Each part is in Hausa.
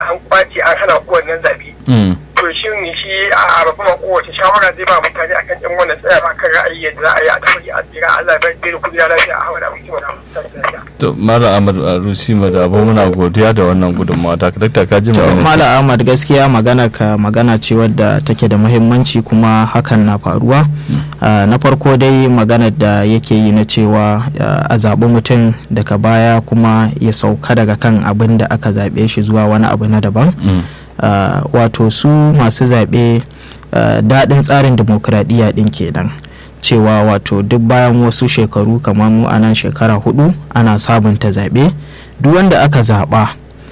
an kwace an hana ku wannan zaɓe to shin shi a babban kowace shawara zai ba mutane akan yan wannan tsaya ba kan ra'ayi yadda za a yi a tafi a tsira Allah ya bai da kudi lafiya a hawa da mutum da lafiya to mala ahmad arusi madabo muna godiya da wannan gudunmawa ta dakta ka ji To, magana Malam Ahmad gaskiya magana ka magana ce wadda take da muhimmanci kuma hakan na faruwa. Ah, na farko dai maganar da yake yi na cewa ah, a zaɓi mutum daga baya kuma ya sauka daga kan abin da aka zaɓe shi zuwa wani abu na daban. Mm. Ah, wato su masu zaɓe ah, daɗin tsarin dimokuraɗiyya ɗin kenan. cewa wato duk bayan wasu shekaru kamar mu a nan shekara hudu ana sabunta zaɓe duk wanda aka zaɓa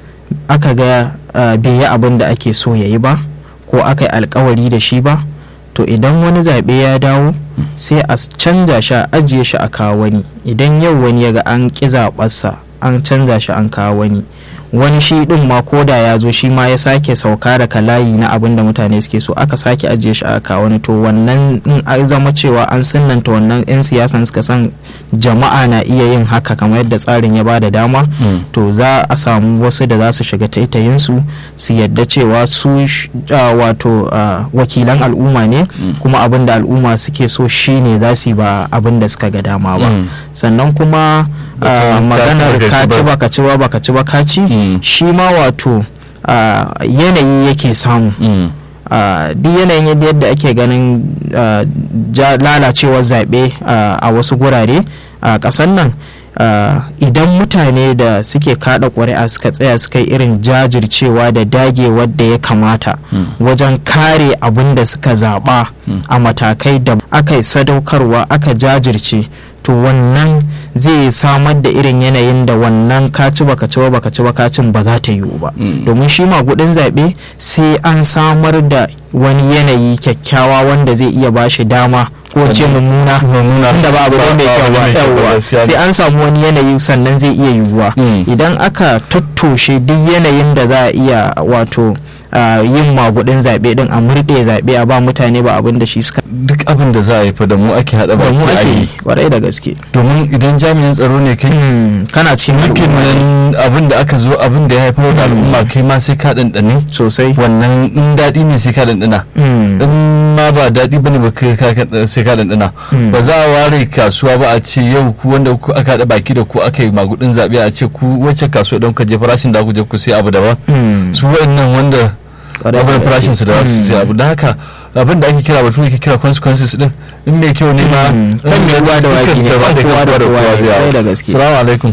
aka ga uh, bai yi abin da ake so ya yi ba ko aka yi alkawari da shi ba to idan wani zaɓe ya dawo sai a canza shi a ajiye shi a kawo wani idan yau wani ya ga an ƙi zaɓarsa an canza shi an kawo wani wani shi ɗin ma ko da ya zo shi ma ya sake sauka daga layi na abin da mutane suke so aka sake ajiye shi a kawo wani to wannan in an zama cewa an sunanta wannan 'yan siyasan suka san jama'a na iya yin haka kamar yadda tsarin ya ba da dama Mm. to za a samu wasu da za su shiga taitayinsu su yadda cewa su sh- ah, wato ah, wakilan al'umma ne kuma abin da al'umma suke so shine za su yi ba abin da suka ga dama ba Mm. sannan kuma ah, Batun maganar ka ci ka ci ba. ba ka ci ba ba ka ci ba ka ci Mm. shi ma wato ah, yanayi yake samu Mm. Uh, duk yanayin yadda yadda ake ganin uh, ja- lalacewar zaɓe uh, a wasu gurare a ƙasar nan uh, idan mutane da suke kada ƙuri'a suka tsaya suka yi irin jajircewa da dagewar da ya kamata Mm. wajen kare abin da suka zaɓa a matakai da aka yi sadaukarwa aka jajirce to wannan zai samar da irin yanayin da wannan kaci baka ci ba baka ci ba kacin ba za ta yiwu ba Mm. domin shi magudin zaɓe sai an samar da wani yanayi kyakkyawa wanda zai iya ba shi dama ko ce mummuna Mummuna. da ba abu ne mai kyau ba Ba abu ne mai kyau ba, yawwa gaskiya ne. sai an samu wani yanayi sannan zai iya yiwuwa Mm. idan aka tattoshe duk yanayin da za a iya wato ah, yin magudin zaɓe din a murɗe zaɓe a ba mutane ba abin da shi suka duk abin da za a yi fa da mu ake haɗa ba mu baki a ake yi yi kwarai da gaske domin idan jami'in tsaro ne kai Hmm, kana cikin dukkan al'umma nan abin da aka zo abin da ya haifar da al'umma kai ma sai ka ɗanɗane sosai wannan in daɗi ne sai ka ɗanɗana Hmm, in ma ba daɗi bane ba kai ka- ka- sai ka ɗanɗana Mm. ba za a ware kasuwa ba a ce yau ku wanda ku aka haɗa baki da ku aka yi magudin zaɓe a ce ku wacce kasuwa don ka je farashin da ku je ku sai abu daban hmm, su wa'annan wanda kwarai da abin gaske. farashin su da za su sai abu don haka abin da ake kira batu ake kira consequences din in mai kyau ne ma Mm. Kan mai ruwa da waki ne, kan kan kowa da kowa ne, zai kwarai yawo. da gaske. salamu alaikum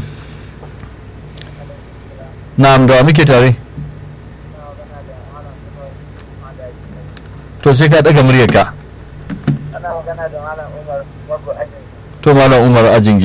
na'am da wa muke tare to sai ka daga muryar ka ana magana da malam Umar Bago Ajin to malam umar ajingi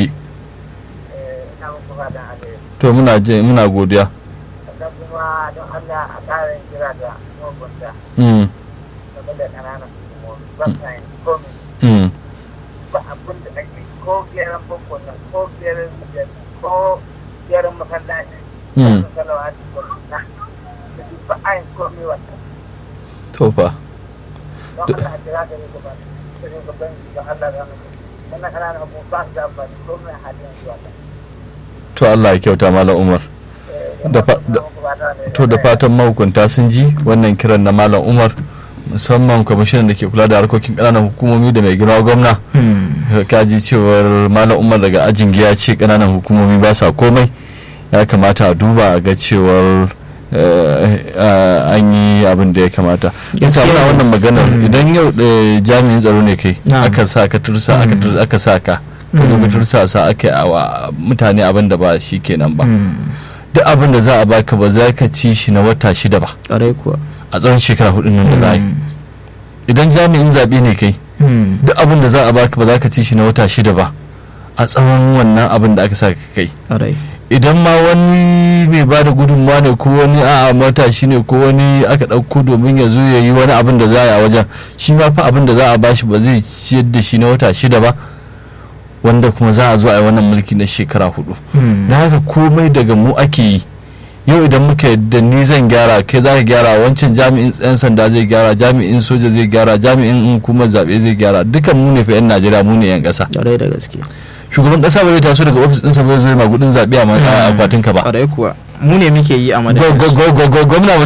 ina muku fatan alheri to muna je muna godiya sannan kuma don Allah a ƙara kira da magunta mm game da ƙananan hukumomi ba sa yin komi mm ba abin da ake ko gyaran boko nan ko gyaran mijin ko gyaran masallaci Mm. ko salawati ko na da duk ba a yin komi wannan to fa don Allah a kira da ni gaba da ni gaban da Allah ya mutu wannan ƙananan hukumomi ba su da amfani ko mai halin zuwa ta to Allah ya kyauta malam umar Da fa- da- to da fatan mahukunta sun ji wannan kiran na malam umar musamman kwamishinan da ke kula da harkokin ƙananan hukumomi da mai girma gwamna Hmm, kaji cewar malam umar daga ajin ya ce ƙananan hukumomi ba sa komai ya kamata a duba a ga cewar eh, eh, an yi abin da ya kamata yasa Gaskiya muna ne. wannan maganar Mm. idan yau eh, jami'in tsaro ne kai Na'am. aka sa ka tursa aka Mm. tursa aka sa ka ka zo ka Mm. tursa sa aka yi awa mutane abin da ba shi kenan ba hmm, duk abin da za a baka ba za ka ci shi na wata shida ba kwarai kuwa a tsawon shekara hudu nan da za a yi Hmm, idan jami'in zaɓe ne kai hmm, duk abin da za a baka ba za ka ci shi na wata shida ba a tsawon wannan abin da aka sa ka kai kwarai idan ma wani mai ba da gudunmawa ne ko wani a'a matashi ne ko wani aka ɗauko domin ya zo ya yi wani abin da za a yi a wajen shi ma fa abin da za a bashi ba zai ciyar da shi na wata shida ba wanda kuma za a zo a yi wannan mulki na shekara hudu Hmm, na haka komai daga mu ake yi yau idan muka yadda ni zan gyara kai za ka gyara wancan jami'in yan sanda zai gyara jami'in soja zai gyara jami'in hukumar zaɓe zai gyara dukan mu ne fa 'yan najeriya mu ne 'yan ƙasa kwarai da gaske shugaban ƙasa ba zai taso daga ofis ɗinsa ba zai zo ya magudin zaɓe a ma- a akwatin ka ba kwarai kuwa mu ne muke yi a madadin Gwa- su. gwa- gwa- gwa- gwamna ba